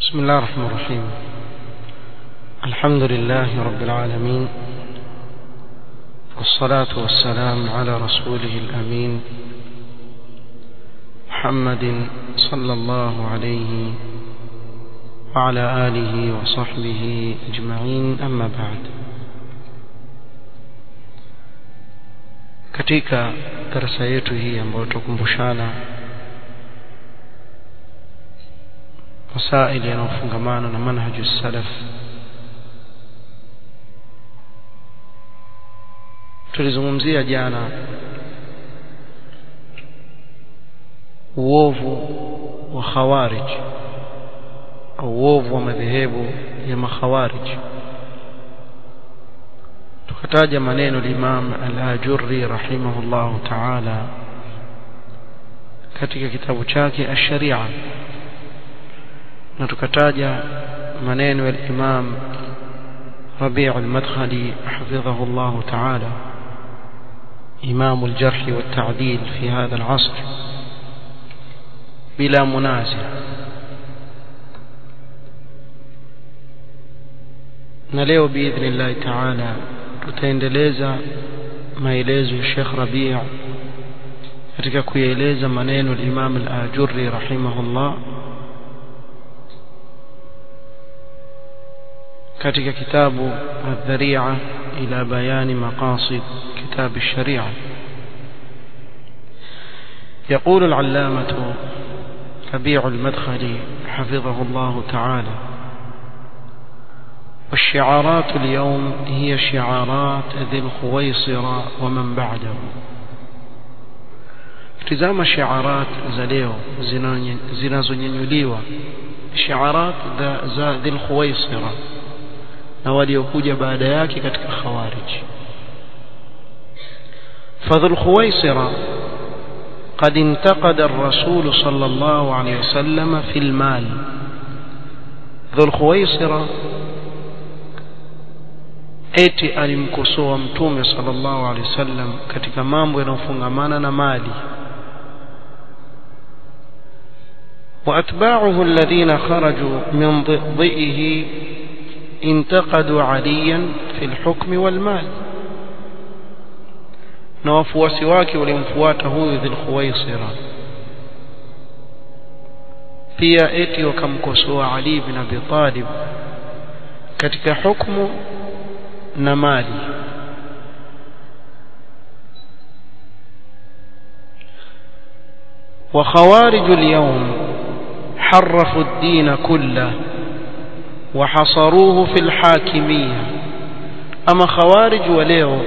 بسم الله الرحمن الرحيم الحمد لله رب العالمين والصلاة والسلام على رسوله الأمين محمد صلى الله عليه وعلى آله وصحبه أجمعين أما بعد katika darasa yetu hii ambayo tukumbushana masaili yanayofungamana na manhaju salaf tulizungumzia jana uovu wa khawarij au uovu wa madhehebu ya makhawarij tukataja maneno limam al-ajurri rahimahullahu ta'ala katika kitabu chake ash-sharia na tukataja maneno ya imam ربيع المدخلي حفظه الله تعالى إمام الجرح والتعديل في هذا العصر بلا منازع نليو بإذن الله تعالى tutaendeleza maelezo ya Sheikh Rabi' katika kuyaeleza maneno ya Imam al-Ajurri rahimahullah katika kitabu Adh-Dhari'a ila bayani maqasid kitab ash-Shari'a يقول العلامة ربيع المدخلي حفظه الله تعالى والشعارات اليوم هي شعارات ذي الخويصرة ومن بعده tizama shiarat za leo zinazonyanyuliwa shiarat za dhil khuwaisira na waliokuja baada yake katika khawarij fadhul khuwaisira قد انتقد الرسول صلى الله عليه وسلم في المال ذو الخويصره eti alimkosoa mtume sallallahu alaihi wasallam katika mambo yanayofungamana na mali واتباعه الذين خرجوا من ضئه انتقدوا عليا في الحكم والمال na wafuasi wake walimfuata huyu dhil khuwaisira pia eti wakamkosoa Ali bin Abi Talib katika hukumu na mali وخوارج اليوم حرفوا الدين كله وحصروه في الحاكمية أما خوارج وليو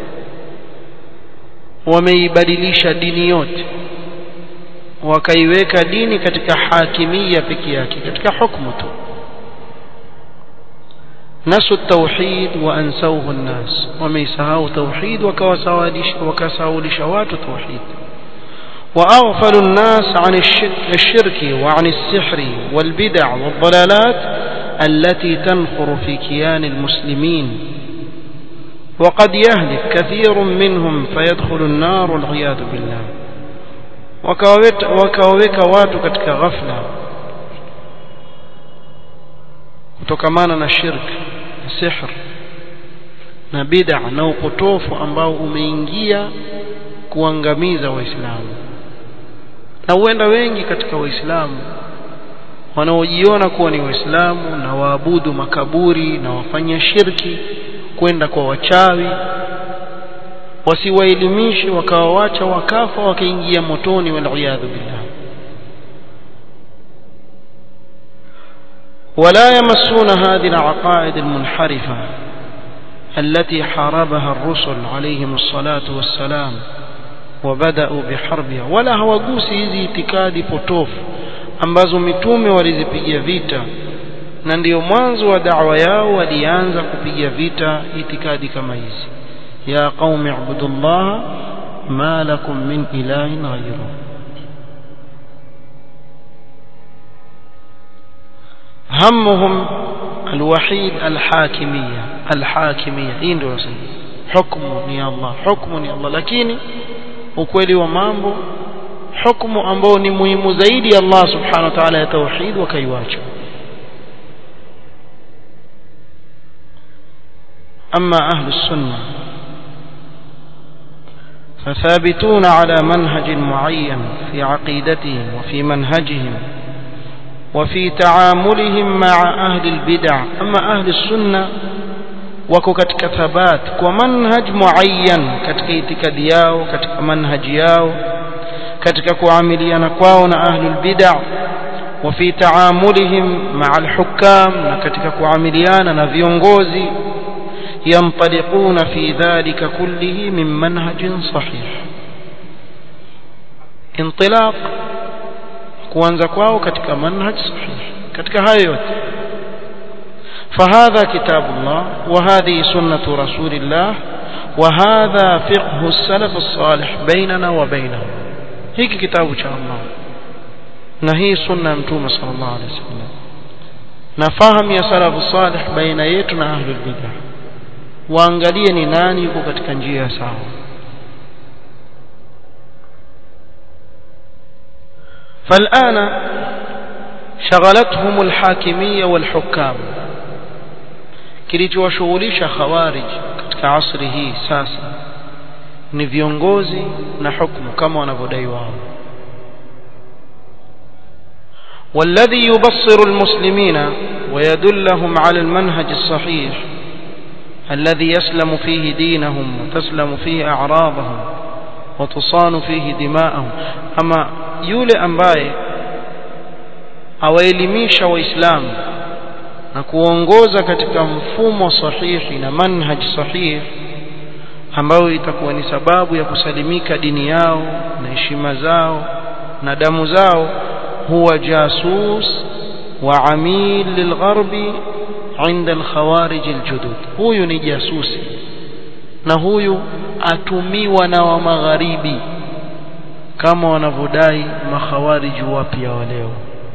wameibadilisha dini yote wakaiweka dini katika hakimia peke yake katika hukumu tu نسوا التوحيد وأنسوه الناس وميسهاو توحيد وكساو لشوات توحيد وأغفلوا الناس عن الشرك وعن السحر والبدع والضلالات التي تنخر في كيان المسلمين وقد يهلك كثير منهم فيدخل النار والعياذ بالله وكوك watu katika ghafla kutokamana na shirki sihr na bid'a na upotofu ambao umeingia kuangamiza waislamu na huenda wengi katika waislamu wanaojiona kuwa ni waislamu na waabudu makaburi na wafanya shirki kwenda kwa wachawi wasiwaelimishe wakawawacha wakafa wakaingia motoni waliyadhu billah ولا يمسون هذه العقائد المنحرفة التي حاربها الرسل عليهم الصلاة والسلام وبدأوا بحربها ولا hawagusi hizi itikadi potofu ambazo mitume walizipigia vita na ndio mwanzo wa da'wa yao walianza kupiga vita itikadi kama hizi ya qaumi ibudullah ma lakum min ilahin ghayruhu همهم الوحيد الحاكمية الحاكمية hii ndio wasema hukumu ni Allah hukumu ni Allah lakini ukweli wa mambo hukumu ambao ni muhimu zaidi Allah subhanahu wa ta'ala ya tauhid wakaiwacha أما أهل السنة فثابتون على منهج معين في عقيدتهم وفي منهجهم وفي تعاملهم مع أهل البدع أما أهل السنة wako katika thabat kwa manhaj muayyan katika itikadi yao katika manhaji yao katika kuamiliana kwao na ahlul bid'ah wa fi taamulihim ma'a al-hukam na katika kuamiliana na viongozi yantaliquna fi dhalika kullihi min manhajin sahih intilaq kuanza kwao katika manhaj sahih katika hayo yote فهذا كتاب الله وهذه سنة رسول الله وهذا فقه السلف الصالح بيننا وبينهم هيك كتاب شاء الله نهي سنة متومة صلى الله عليه وسلم نفهم يا سلف الصالح بين يتنا أهل البدع waangalie ni nani yuko katika njia sawa فالآن شغلتهم الحاكمية والحكام kilichowashughulisha khawarij katika asri hii sasa ni viongozi na hukumu kama wanavyodai wao والذي يبصر المسلمين ويدلهم على المنهج الصحيح الذي يسلم فيه دينهم وتسلم فيه أعراضهم وتصان فيه دماءهم أما يولي أمباye awaelimisha waislamu na kuongoza katika mfumo sahihi na manhaj sahihi ambayo itakuwa ni sababu ya kusalimika dini yao na heshima zao na damu zao huwa jasus wa amil lilgharbi inda alkhawarij aljudud huyu ni jasusi na huyu atumiwa na wa magharibi kama wanavyodai makhawariji wapya wa leo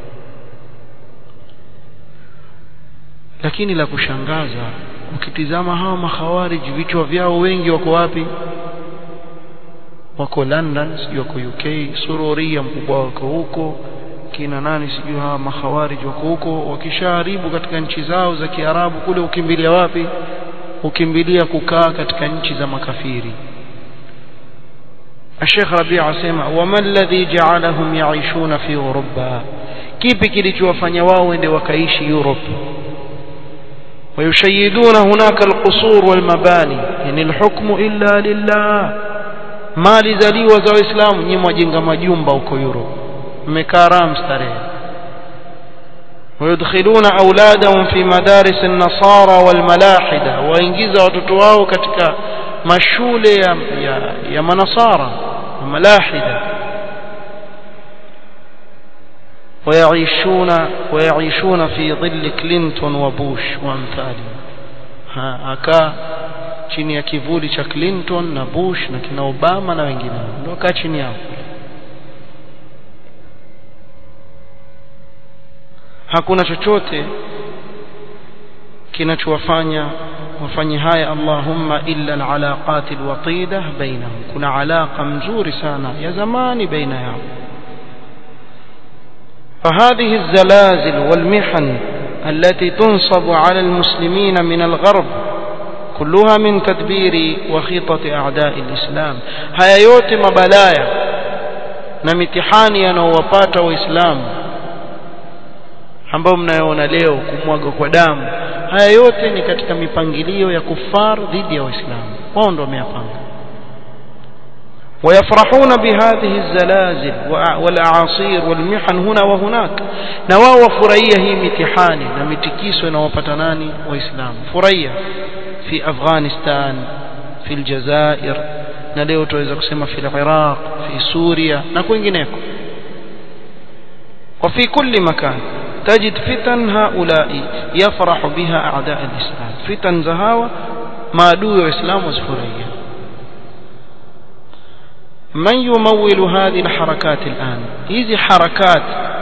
lakini la kushangaza ukitizama hawa makhawariji vichwa vyao wengi wako wapi wako London sijui wako UK sururia mkubwa wako huko kina nani sijui hawa makhawariji wako huko wakishaharibu katika nchi zao za Kiarabu kule ukimbilia wapi ukimbilia kukaa katika nchi za makafiri الشيخ ربيع asema wama alladhi ja'alahum ya'ishuna fi Europa kipi kilichowafanya wao wende wakaishi Europe ويشيدون هناك القصور والمباني يعني الحكم إلا لله ما لزليwa za waislamu nyinyi mwajenga majumba huko Europe mmekaa ram starehe ويدخلون أولادهم في مدارس النصارى والملاحدة وإنجيز watoto wao katika mashule ya, ya, ya manasara ملاحدة ويعيشون ويعيشون في ظل كلينتون وبوش وامثاله akaa chini ya kivuli cha Clinton na Bush na kina Obama na wengineo ndio kaa chini yao hakuna chochote kinachowafanya wafanye haya Allahumma illa alaqat alwatida bainahum kuna alaqa mzuri sana ya zamani baina yao فهذه الزلازل والمحن التي تنصب على المسلمين من الغرب كلها من تدبير وخطة أعداء الإسلام هيا yote mabalaya na mitihani yanayowapata waislamu ambao mnayoona leo kumwaga kwa damu haya yote ni katika mipangilio ya kufar dhidi ya waislamu wao ndio wameyapanga ويفرحون بهذه الزلازل والأعاصير والمحن هنا وهناك نواو فرية هي متحاني نمتكيس ونوبتناني وإسلام فرية في أفغانستان في الجزائر نليو تويزا كسما في العراق في سوريا نكوين جنيكو وفي كل مكان تجد فتن هؤلاء يفرح بها أعداء الإسلام فتن زهاوة ما دو إسلام وسفرية من يمول هذه الحركات الآن هذه حركات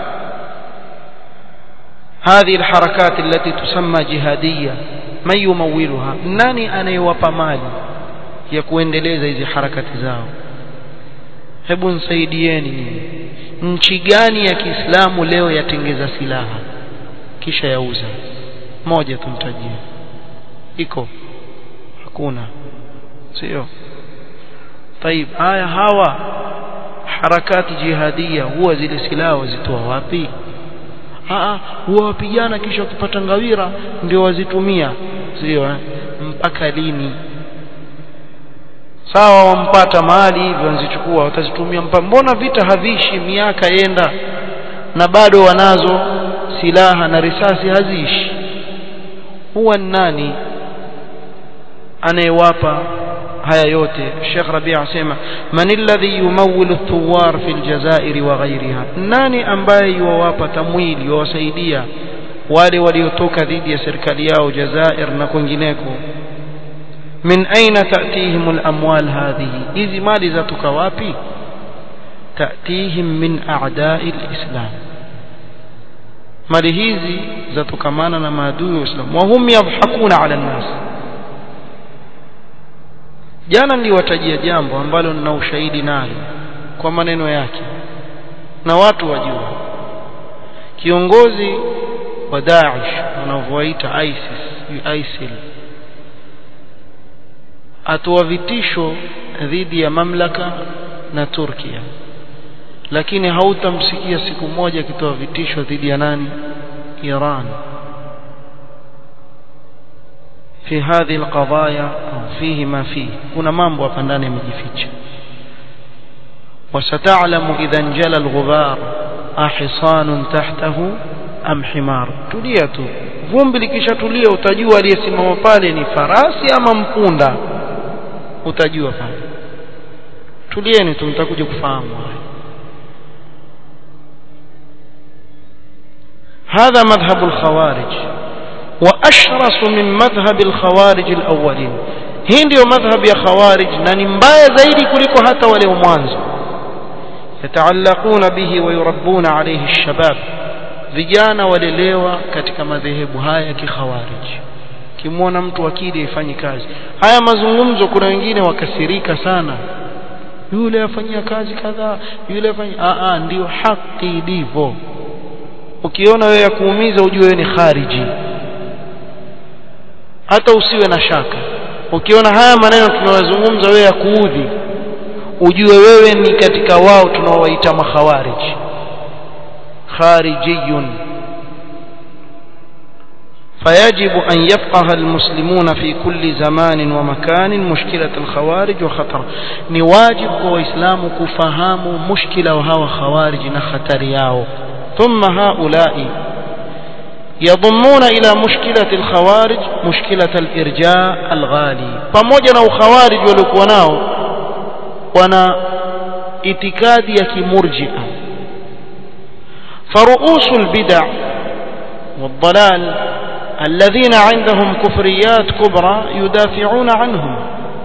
هذه الحركات التي تسمى جهادية من يمولها nani anayewapa mali ya kuendeleza hizi harakati zao hebu nisaidieni nyinyi nchi gani ya Kiislamu leo yatengeza silaha kisha yauza moja tumtajie iko hakuna sio طيب haya hawa harakati jihadia huwa zile silaha wazitoa wapi ah huwa wapigana kisha wakipata ngawira ndio wazitumia sio eh? mpaka lini sawa wampata mali hivyo wanzichukua watazitumia mbona vita havishi miaka yenda na bado wanazo silaha na risasi haziishi huwa nani anayewapa haya yote Sheikh Rabi' asema man alladhi yumawwilu thuwar fi aljazair wa ghayriha nani ambaye yuwapa tamwili yuwasaidia wale waliotoka dhidi ya serikali yao Jazair na kwingineko min aina ta'tihim al-amwal hadhihi hizi mali zatoka wapi ta'tihim min a'da'i al-islam mali hizi zatokamana na maadui wa Uislamu wa hum yadhhakuna 'ala an-nas jana niliwatajia jambo ambalo nina ushahidi nalo kwa maneno yake na watu wajua kiongozi wa Daesh wanavyoita ISIS ISIL atoa vitisho dhidi ya mamlaka na Turkia lakini hautamsikia siku moja akitoa vitisho dhidi ya nani Iran في هذه القضايا أو فيه ما فيه هنا mambo hapa ndani yamejificha وستعلم إذا انجلى الغبار أحصان تحته أم حمار tulia tu vumbi likishatulia utajua aliyesimama pale ni farasi ama mpunda utajua pale tulieni tu mtakuja kufahamu هذا مذهب الخوارج وأشرس من مذهب الخوارج الأولين hii ndio madhhab ya khawarij na ni mbaya zaidi kuliko hata wale wa mwanzo yataallaquna bihi wa yurabbuna alayhi alshabab vijana walelewa katika madhehebu haya ya kikhawarij kimwona mtu akili ifanye kazi haya mazungumzo kuna wengine wakasirika sana yule afanyia kazi kadhaa yule afanyia a a ndio haki ilivyo ukiona wewe ya kuumiza ujue wewe ni khariji hata usiwe na shaka ukiona haya maneno tunayozungumza wewe ya kuudhi ujue wewe ni katika wao tunaowaita makhawarij kharijiyun فيجب أن يفقه المسلمون في كل زمان ومكان مشكلة الخوارج وخطر نواجب وإسلام كفهام مشكلة وهو خوارج نخطر ياو ثم هؤلاء يضمون إلى مشكلة الخوارج مشكلة الإرجاء الغالي pamoja na ukhawarij waliokuwa nao wana itikadi ya kimurjia فرؤوس البدع والضلال الذين عندهم كفريات كبرى يدافعون عنهم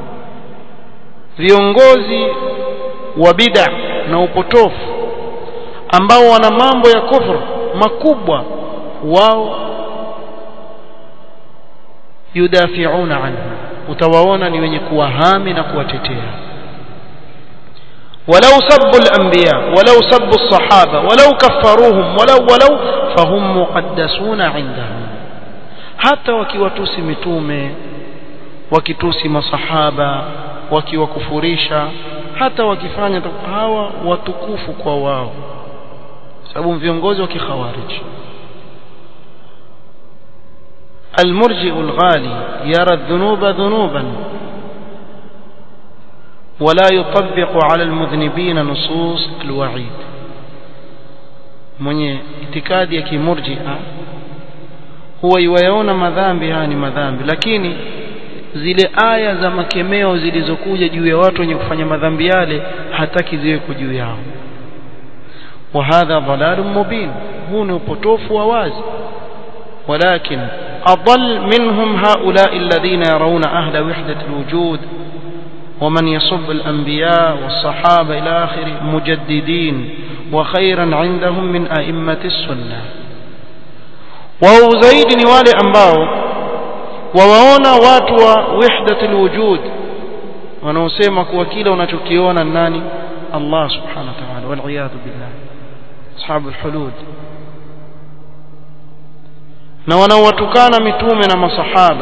viongozi wa bid'a na upotofu ambao wana mambo ya kufru makubwa wao yudafiuna anhu utawaona ni wenye kuwahami na kuwatetea ولو سبوا الأنبياء ولو سبوا الصحابة ولو كفروهم ولو ولو فهم مقدسون عندهم hata wakiwatusi mitume wakitusi masahaba wakiwakufurisha hata wakifanya hawa watukufu kwa wao sababu viongozi wa kikhawarij المرجئ الغالي يرى الذنوب ذنوبا ولا يطبق على المذنبين نصوص الوعيد mwenye itikadi ya kimurjia huwa iwayaona madhambi haya ni madhambi lakini zile aya za makemeo zilizokuja juu ya watu wenye kufanya madhambi yale hataki ziweko juu yao wa hadha dhalalun mubin huu ni upotofu wa wazi ولكن أضل منهم هؤلاء الذين يرون أهل وحدة الوجود ومن يصب الأنبياء والصحابة إلى آخره مجددين وخيرا عندهم من أئمة السنة وهو زيد نوالي أنباو وواona watu wa wahdat alwujud wanaosema kuwa kila unachokiona nani Allah subhanahu wa ta'ala wal iyad billah ashabul hulud na wanaowatukana mitume na masahaba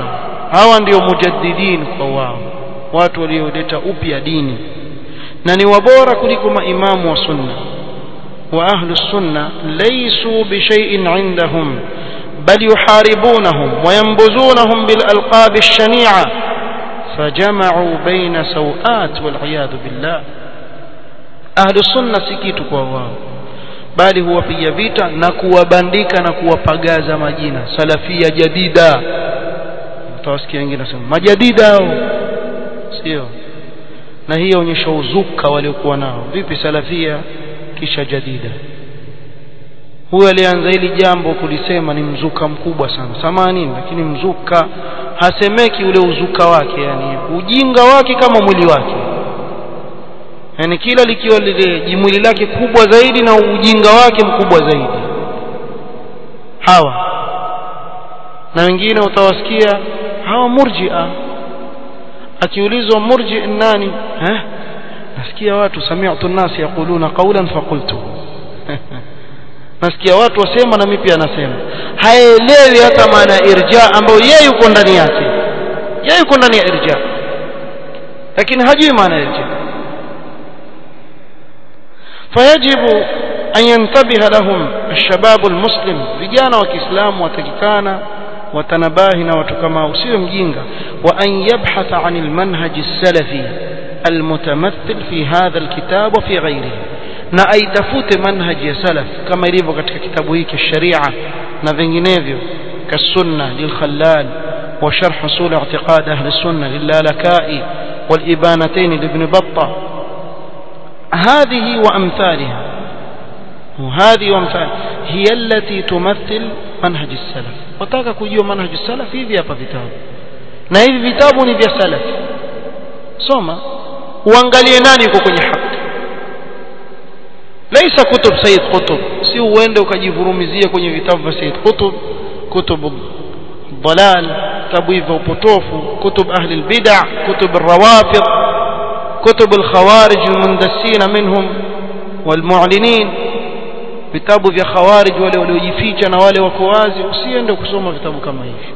hawa ndio mujaddidin kwa wao watu walioleta upya dini na ni wabora kuliko maimamu wa sunna wa ahlu sunna laysu bishay'in indahum bal yuharibunahum wa yanbuzunahum bil alqab ash-shani'a fajama'u bayna sawat wal iyad billah ahlu sunna si kitu kwa wao bali huwapiga vita na kuwabandika na kuwapagaza majina salafia jadida utawasikia wengine nasema majadida hao sio na hii onyesha uzuka waliokuwa nao vipi salafia kisha jadida huyo alianza hili jambo kulisema ni mzuka mkubwa sana samanini lakini mzuka hasemeki ule uzuka wake yani ujinga wake kama mwili wake yani kila likiwa lile jimwili lake kubwa zaidi na ujinga wake mkubwa zaidi hawa na wengine utawasikia hawa murjia akiulizwa murji nani eh nasikia watu sami'tu an-nas yaquluna qawlan faqultu nasikia watu wasema na mimi pia nasema haelewi hata maana ya irja ambayo yeye yuko ndani yake yeye yuko ndani ya irja lakini hajui maana ya irja fayajibu an yantabiha lahum الشباب المسلم vijana wa Kiislamu watakikana watanabahi na watu kama usiwe mjinga wa an yabhatha an almanhaj as-salafi almutamathil fi hadha alkitab wa fi ghayrihi na aitafute manhaji ya salaf kama ilivyo katika kitabu hiki sharia na vinginevyo kasunna lilkhallal wa sharh usul i'tiqad ahli sunna lillalaka'i والإبانتين لابن بطة هذه وأمثالها وهذه وأمثال هي التي تمثل منهج السلف wataka kujua manhaj salaf hivi hapa vitabu na hivi vitabu ni vya salaf soma uangalie nani yuko kwenye haki laisa kutub sayyid qutb si uende ukajivurumizia kwenye vitabu vya sayyid qutb kutub dalal vitabu hivyo upotofu kutub ahli albid'a kutub الروافض كتب الخوارج المندسين منهم والمعلنين vitabu vya khawarij wale waliojificha na wale wako wazi usiende kusoma vitabu kama hivi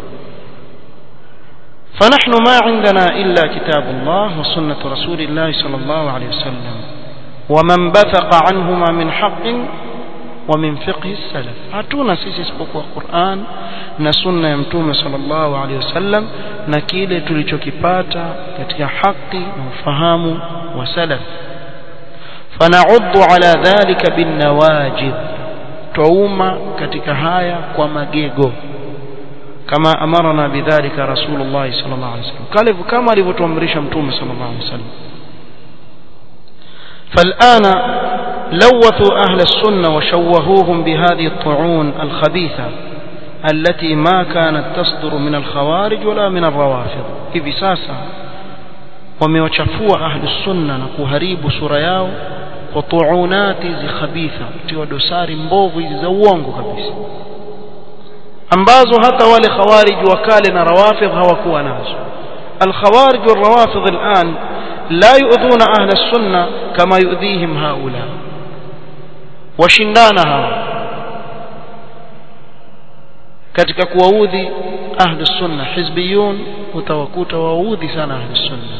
فنحن ما عندنا إلا كتاب الله وسنة رسول الله صلى الله عليه وسلم ومن بثق عنهما من حق ومن فقه السلف hatuna sisi isipokuwa Qur'an na sunna ya mtume sallallahu alaihi wasallam na kile tulichokipata katika haki na ufahamu wa salaf فنعض على ذلك بالنواجذ تؤما katika haya kwa magego kama amarna bidhalika rasulullah sallallahu alaihi wasallam kale kama alivyotuamrisha mtume sallallahu alaihi wasallam فالآن لوثوا أهل السنة وشوهوهم بهذه الطعون الخبيثة التي ما كانت تصدر من الخوارج ولا من الروافض hivi sasa wamewachafua ahli sunna na kuharibu sura yao kwa tuunati hizi khabitha tiwa dosari mbovu hizi za uongo kabisa ambazo hata wale khawarij wa kale na rawafidh hawakuwa nazo الخوارج والروافض الآن لا يؤذون أهل السنة كما يؤذيهم هؤلاء وشندانها katika kuwaudhi ahli sunna hizbiyun utawakuta waudhi sana ahli sunna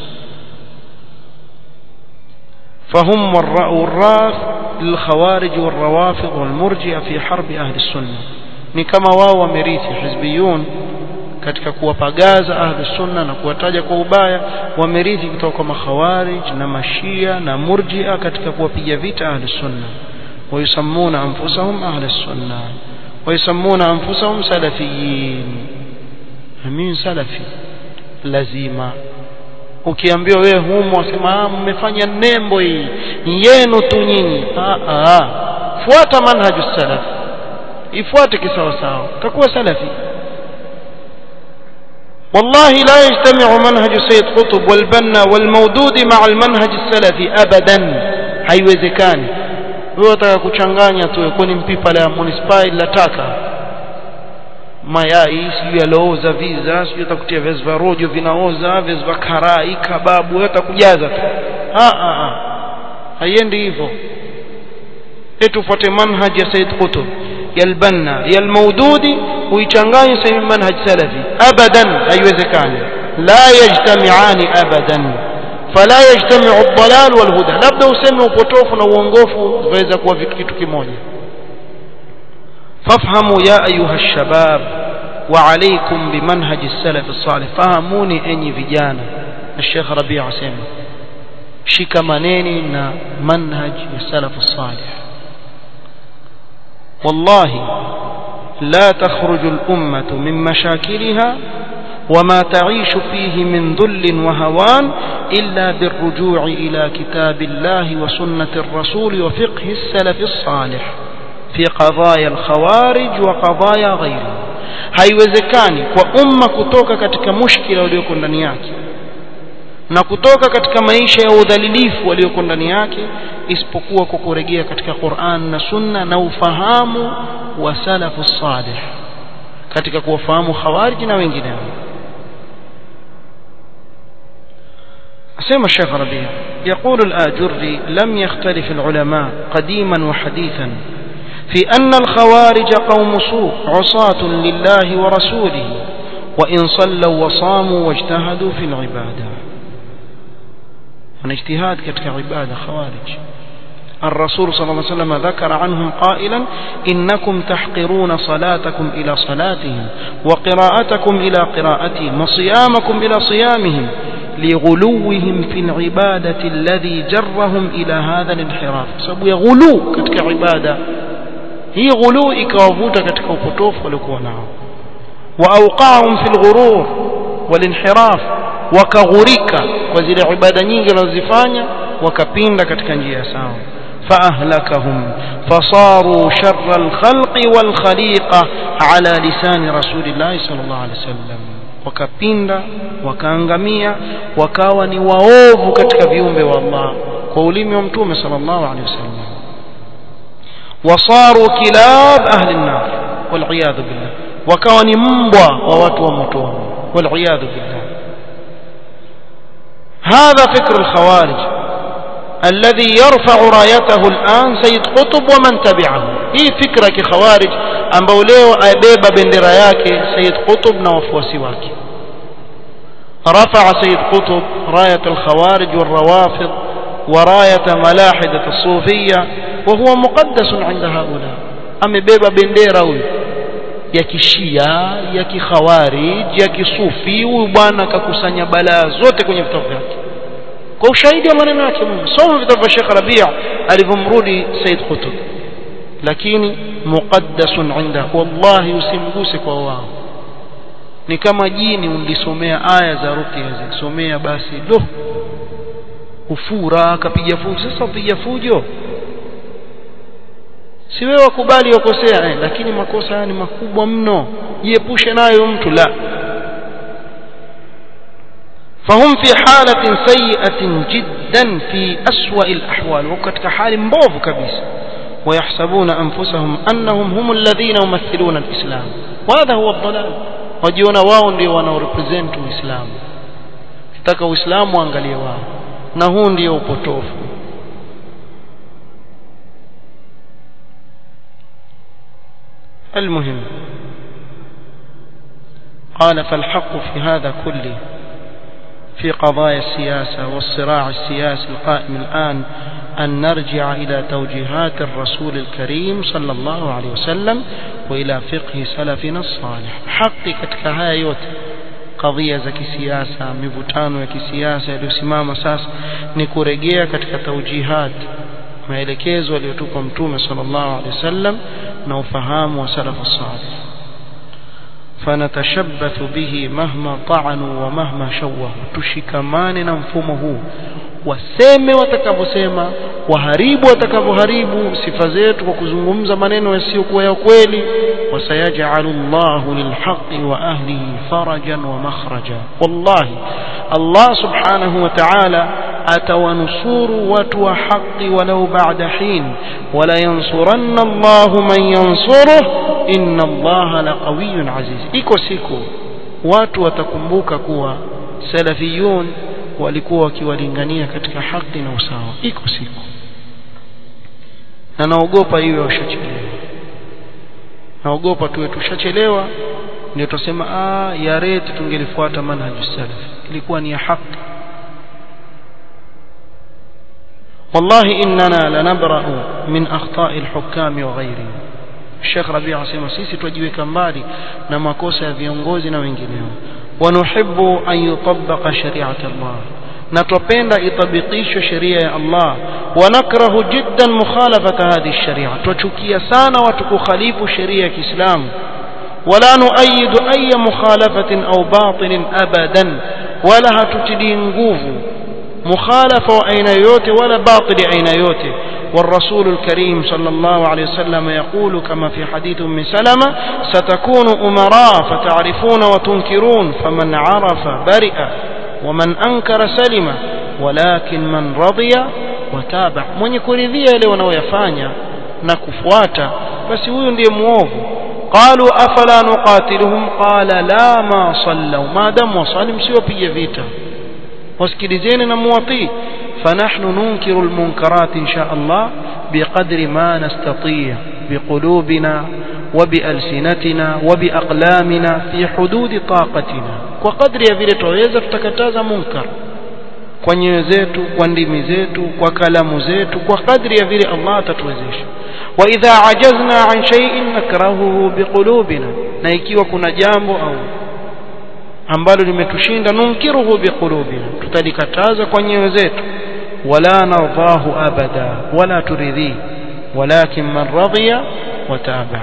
فهم والراث للخوارج والروافض والمرجئة في حرب أهل السنة ni kama wao wamerithi hizbiyun katika kuwapagaza ahli sunna na kuwataja kwa ubaya wamerithi kutoka kwa makhawarij na mashia na murjia katika kuwapiga vita ahli sunna wayusammuna anfusahum ahli sunna wayusammuna anfusahum salafiyin mimi salafi lazima ukiambiwa wewe humo wasema mmefanya nembo hii yenu tu nyinyi fuata manhaju salaf ifuate kisawasawa takuwa salafi والله لا يجتمع منهج سيد قطب والبنا والمودود مع المنهج السلفي ابدا haiwezekani wewe unataka kuchanganya tu kwani mpipa la municipal la taka mayai sijui yalooza viza sijui utakutia viazi vya rojo vinaoza viazi vya karai kababu wewe utakujaza tu ah ah ah haiendi hivyo eti ufuate manhaj ya Said Qutb ya al-Banna ya al-Maududi uichanganye sasa manhaj salafi abadan haiwezekani la yajtami'ani abadan fala yajtami'u ad-dalal wal huda labda useme upotofu na uongofu viweza kuwa kitu kimoja fafhamu ya ayuha shabab wa alaykum bimanhaj as-salaf as-salih fahamuni enyi vijana الشيخ ربيع asema shikamaneni na manhaj ya salaf as-salih والله لا تخرج الأمة من مشاكلها وما تعيش فيه من ذل وهوان إلا بالرجوع إلى كتاب الله وسنة الرسول وفقه السلف الصالح في قضايا الخوارج وقضايا غيره haiwezekani kwa umma kutoka katika mushkila ulioko ndani yake na kutoka katika maisha ya udhalilifu walioko ndani yake isipokuwa kwa kurejea katika Qur'an na Sunna na ufahamu wa salafu salih katika kuwafahamu khawarij na wengineo أسمى الشيخ ربيع يقول الآجري لم يختلف العلماء قديما وحديثا في أن الخوارج قوم سوء عصاة لله ورسوله وإن صلوا وصاموا واجتهدوا في العبادة من اجتهاد كتك عبادة خوارج الرسول صلى الله عليه وسلم ذكر عنهم قائلا إنكم تحقرون صلاتكم إلى صلاتهم وقراءتكم إلى قراءتهم وصيامكم إلى صيامهم لغلوهم في العبادة الذي جرهم إلى هذا الانحراف سبب غلو كتك عبادة هي غلو إكوافوتا كتك وقطوف ولكونها وأوقعهم في الغرور والانحراف وكغريكا وزي عبادة nyingi wanazifanya wakapinda katika njia sawa فأهلكهم فصاروا شر الخلق والخليقة على لسان رسول الله صلى الله عليه وسلم wakapinda wakaangamia wakawa ni waovu katika viumbe wa Allah kwa ulimi wa mtume sallallahu alaihi wasallam wasaru kilab ahli an-nar wal billah wakawa ni mbwa wa watu wa motoni wal billah هذا فكر الخوارج الذي يرفع رايته الآن سيد قطب ومن تبعه هي فكرة كخوارج ambao leo abeba bendera yake Sayyid Qutb na wafuasi wake رفع سيد قطب راية الخوارج والروافض وراية ملاحدة الصوفية وهو مقدس عند هؤلاء amebeba bendera huyu ya kishia ya kikhawarij ya kisufi huyu bwana akakusanya balaa zote kwenye vitabu vyake kwa ushahidi wa maneno yake Mungu soma vitabu vya Sheikh Rabia alivyomrudi Said Qutb lakini muqaddasun inda wallahi usimguse kwa wao ni kama jini ulisomea aya za ruqya zikisomea basi do ufura akapiga fujo sasa upiga fujo si wewe wakubali wakosea eh, lakini makosa haya ni makubwa mno jiepushe nayo mtu la فهم في حالة سيئة جدا في أسوأ الأحوال وكتك حال مبوف كبيس ويحسبون أنفسهم أنهم هم الذين يمثلون الإسلام وهذا هو الضلال wajiona wao ndio wanaorepresent uislamu kitaka uislamu waangalie wao na huu ndio upotofu المهم قال فالحق في هذا كله في قضايا السياسة والصراع السياسي القائم الآن أن نرجع إلى توجيهات الرسول الكريم صلى الله عليه وسلم وإلى فقه سلفنا الصالح حقي katika haya yote kadhia za kisiasa mivutano ya kisiasa iliyosimama sasa ni kurejea katika taujihat maelekezo aliyotupa mtume sallallahu alaihi wasallam na ufahamu wa salafu salih فنتشبث به مهما طعنوا ومهما شوهوا tushikamane na mfumo huu waseme watakavyosema waharibu watakavyoharibu sifa zetu kwa kuzungumza maneno yasiyokuwa ya kweli wasayajalu llahu lilhaqi wa ahlihi farajan wa makhraja wallahi Allah subhanahu wa ta'ala atawanusuru watu wa haki walau ba'da hin wala yansuranna Allahu man yansuruh inna Allaha laqawiyyun aziz iko siku watu watakumbuka kuwa salafiyun walikuwa wakiwalingania katika haki na usawa iko siku na naogopa iwe washachelewa naogopa tuwe tushachelewa ndio tusema ah ya reti tungelifuata manhaju salaf ilikuwa ni ya haki والله إننا لنبرأ من أخطاء الحكام وغيرهم الشيخ ربيع asema sisi tujiweka mbali na makosa ya viongozi na wengineo ونحب أن يطبق شريعة الله نتوبenda itabikishwe sheria ya Allah ونكره جدا مخالفة هذه الشريعة tuchukia sana watu kukhalifu sheria ya Kiislamu ولا نؤيد أي مخالفة أو باطل أبدا ولا هتتلي nguvu مخالفة وأين يوتي ولا باطل أين يوتي والرسول الكريم صلى الله عليه وسلم يقول كما في حديث من سلمة ستكون أمراء فتعرفون وتنكرون فمن عرف برئ ومن أنكر سلم ولكن من رضي وتابع من يكرذي لو نويفانيا نكفواتا بس هو ndiye muovu قالوا أفلا نقاتلهم قال لا ما صلوا ما دام وصلوا msiwapige vita wasikilizeni na muwatii فنحن ننكر المنكرات إن شاء الله بقدر ما نستطيع بقلوبنا وبألسنتنا وبأقلامنا في حدود طاقتنا وقدر ya vile tuweza tutakataza munkar kwa nyoyo zetu kwa ndimi zetu kwa kalamu zetu kwa kadri ya vile Allah atatuwezesha wa idha ajazna an shay'in nakrahuhu biqulubina na ikiwa kuna jambo au ambalo limetushinda nunkiruhu biqulubina tutalikataza kwa nyoyo zetu wala nardahu abada wala turidhi ولكن من رضي وتابع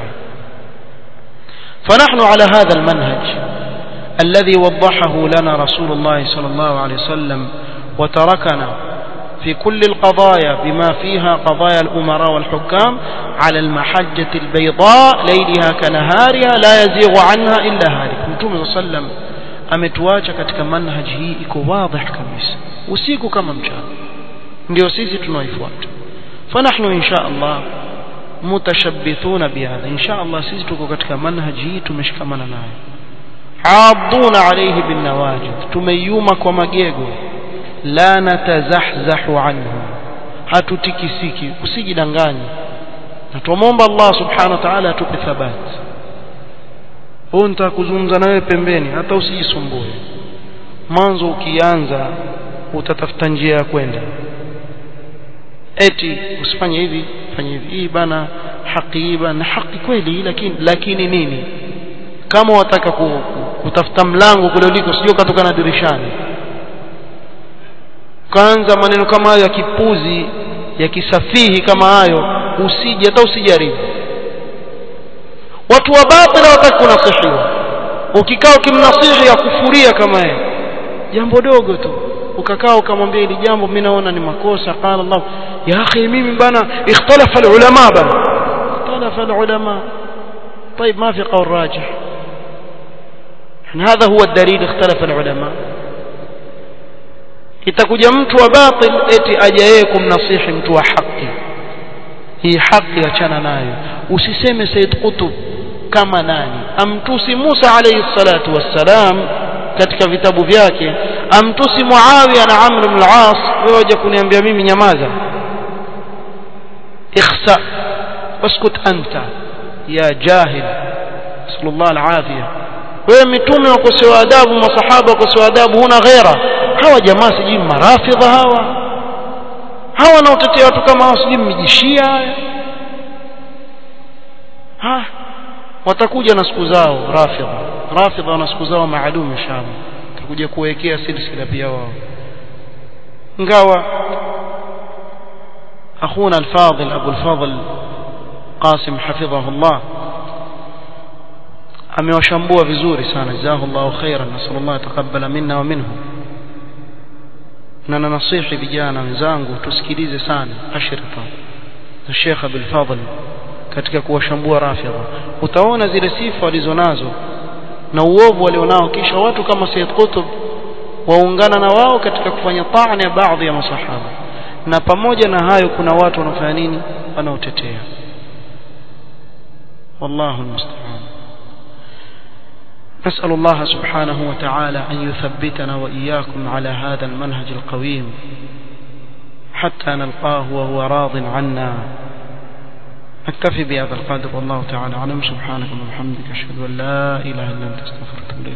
فنحن على هذا المنهج الذي وضحه لنا رسول الله صلى الله عليه وسلم وتركنا في كل القضايا بما فيها قضايا الأمراء والحكام على المحجة البيضاء ليلها كنهارها لا يزيغ عنها إلا هالك نتوم صلى الله عليه وسلم ametuacha katika manhaj hii iko wazi kabisa usiku kama mchana ndio sisi tunaoifuata fanahnu insha Allah mutashabbithuna bihadha insha Allah sisi tuko katika manhaj hii tumeshikamana nayo aaduna alayhi bin nawajid tumeyuma kwa magego la natazahzahu anhu hatutikisiki usijidanganye na tuomba Allah subhanahu wa ta'ala atupe thabati huyu nitakuzungumza nawe pembeni hata usijisumbue mwanzo ukianza utatafuta njia ya kwenda eti usifanye hivi fanye hivi hii bana haki hii bana haki kweli lakini lakini nini kama wataka kutafuta mlango kule uliko sio katoka na dirishani kaanza maneno kama hayo ya kipuzi ya kisafihi kama hayo usije hata usijaribu watu wa batila wataki kunasihiwa ukikaa ukimnasihi ya kufuria kama yeye jambo dogo tu ukakaa ukamwambia hili jambo mimi naona ni makosa qala Allah ya akhi mimi bana ikhtalafa alulama bana ikhtalafa alulama طيب ما في قول راجح هذا هو الدليل اختلف العلماء itakuja mtu wa batil eti aje yeye kumnasihi mtu wa haki hii haki achana nayo usiseme Said Qutb kama nani amtusi Musa alayhi salatu wassalam katika vitabu vyake amtusi Muawiya na Amr ibn al-As wewe waje kuniambia mimi nyamaza ikhsa uskut anta ya jahil sallallahu al-afiya wewe mitume wakosewa adabu masahaba wakosewa adabu huna ghaira hawa jamaa sijui marafidha hawa hawa wanaotetea watu kama hao sijui mmejishia haya ha watakuja na siku zao rafidha rafidha wana siku zao maalum inshallah tutakuja kuwekea silsila pia wao ingawa اخونا الفاضل ابو الفضل قاسم حفظه الله amewashambua vizuri sana jazakallahu khairan nasallallahu atakabbala minna wa minhum na nanasihi vijana wenzangu tusikilize sana ashrita na Sheikh Abdul Fadhl katika kuwashambua rafidha utaona zile sifa walizonazo na uovu walionao kisha watu kama Sayyid Qutb waungana na wao katika kufanya taani ya baadhi ya masahaba na pamoja na hayo kuna watu wanafanya nini wanaotetea wallahu almusta'an نسأل الله سبحانه وتعالى أن يثبتنا وإياكم على هذا المنهج القويم حتى نلقاه وهو راض عنا أكتفي بهذا القدر والله تعالى أعلم سبحانك اللهم وبحمدك أشهد أن لا إله إلا أنت أستغفرك